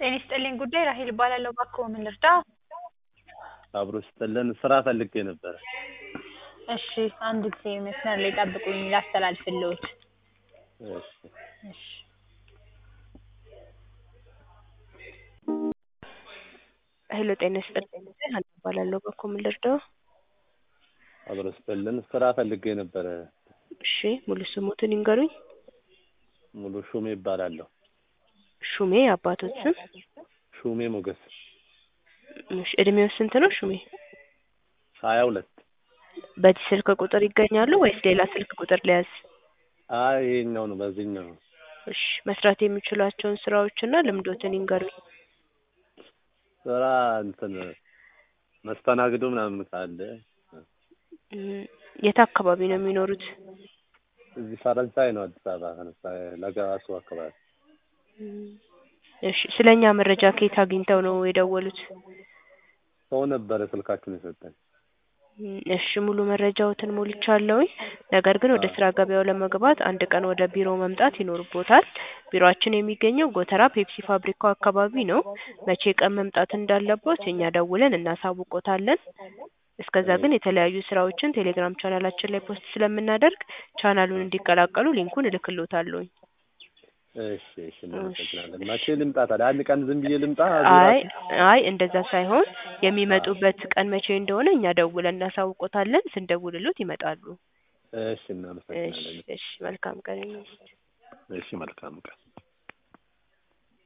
ጤና ይስጥልኝ ጉዳይ ራሔል እባላለሁ። እባክዎ ምን ልርዳዎ? አብሮ ይስጥልን ስራ ፈልጌ ነበረ። እሺ አንድ ጊዜ መስመር ላይ ይጠብቁኝ ላስተላልፍልዎት። እሺ እሺ ሄሎ ጤና ይስጥልኝ ሀና እባላለሁ። እባክዎ ምን ልርዳዎ? አብሮ ይስጥልን ስራ ፈልጌ ነበረ። እሺ ሙሉ ስሞትን ይንገሩኝ? ሙሉ ሹሜ እባላለሁ። ሹሜ የአባቶት ስም? ሹሜ ሞገስ እሺ እድሜዎ ስንት ነው ሹሜ? ሀያ ሁለት በዚህ ስልክ ቁጥር ይገኛሉ ወይስ ሌላ ስልክ ቁጥር ልያዝ? አይ ይሄኛው ነው በዚህኛው ነው። እሺ መስራት የሚችሏቸውን ስራዎችና ልምዶትን ይንገሩኝ? ስራ እንትን መስተናግዶ ምናምን ካለ እም የት አካባቢ ነው የሚኖሩት? እዚህ ፈረንሳይ ነው አዲስ አበባ ፈረንሳይ ለገራሱ አካባቢ። እም እሺ ስለ እኛ መረጃ ከየት አግኝተው ነው የደወሉት? ሰው ነበረ ስልካችሁን የሰጠኝ። እም እሺ ሙሉ መረጃዎትን ሞልቻለሁኝ። ነገር ግን ወደ ስራ ገበያው ለመግባት አንድ ቀን ወደ ቢሮ መምጣት ይኖርብዎታል። ቢሮአችን የሚገኘው ጎተራ ፔፕሲ ፋብሪካው አካባቢ ነው። መቼ ቀን መምጣት እንዳለብዎት እኛ ደውለን እናሳውቅዎታለን። እስከዛ ግን የተለያዩ ስራዎችን ቴሌግራም ቻናላችን ላይ ፖስት ስለምናደርግ ቻናሉን እንዲቀላቀሉ ሊንኩን እልክልዎታለሁኝ። እሺ እሺ እናመሰግናለን። መቼ ልምጣ ታዲያ? አንድ ቀን ዝም ብዬ ልምጣ? አይ አይ እንደዛ ሳይሆን የሚመጡበት ቀን መቼ እንደሆነ እኛ ደውለን እናሳውቅዎታለን። ስንደውልልዎት ይመጣሉ። እሺ እናመሰግናለን። እሺ እሺ መልካም ቀን ይሁንልዎት። እሺ መልካም ቀን